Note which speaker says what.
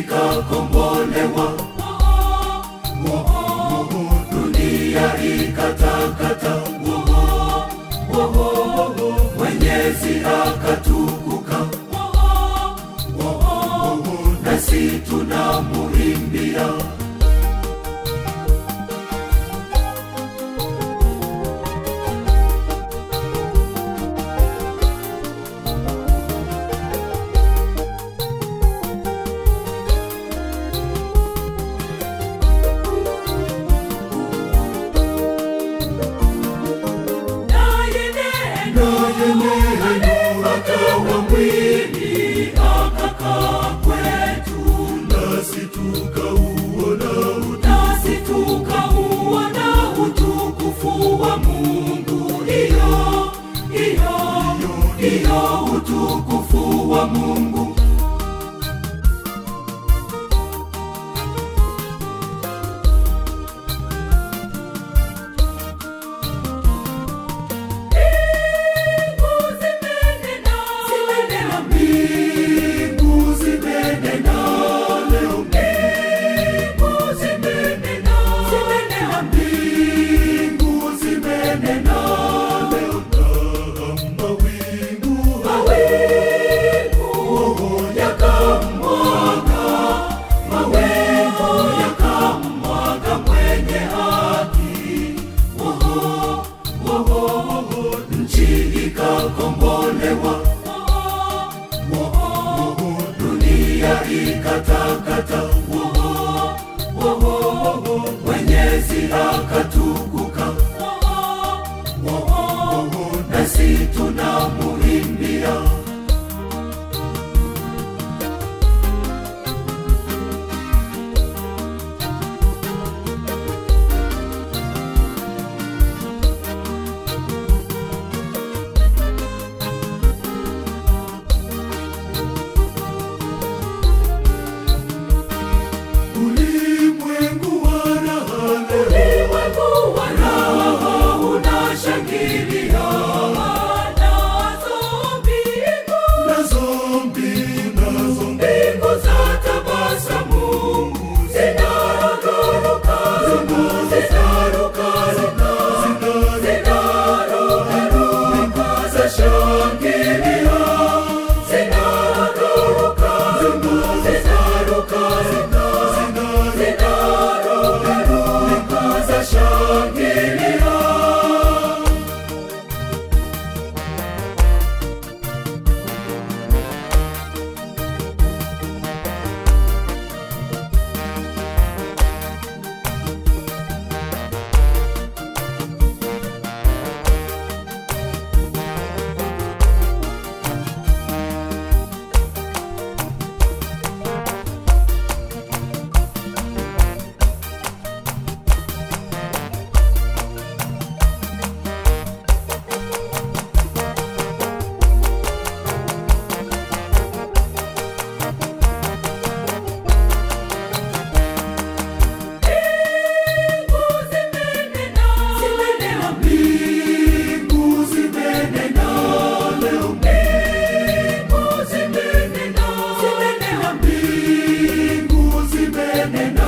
Speaker 1: ikakombolewa, dunia ikatakata, Mwenyezi akatukuka, nasi tunamuimbia. naye neno akawa mwili akakaa kwetu, nasi tukauona nasi tukauona utukufu wa Mungu, iyo iyo iyo utukufu wa Mungu. Mbingu zimenena leo, mbingu zimenena, mbingu zimenena leo, na mawingu yakamwaga, mawingu yakamwaga mwenye haki. Woho, woho, woho, nchi ikakombolewa dunia ikatakata, Mwenyezi akatukuka, nasi tunamuimbia. Ulimwengu wa raha leo, ulimwengu wa raha unashangilia, nazo mbingu, nazo mbingu, nazo mbingu za tabasamu zinarukaruka, zinarukaruka, zinarukaruka, zashangilia, zinarukaruka, zinaruka, zinarukaruka, zashangilia. Mbingu zimenena leo, mbingu zimenena, mbingu zimenena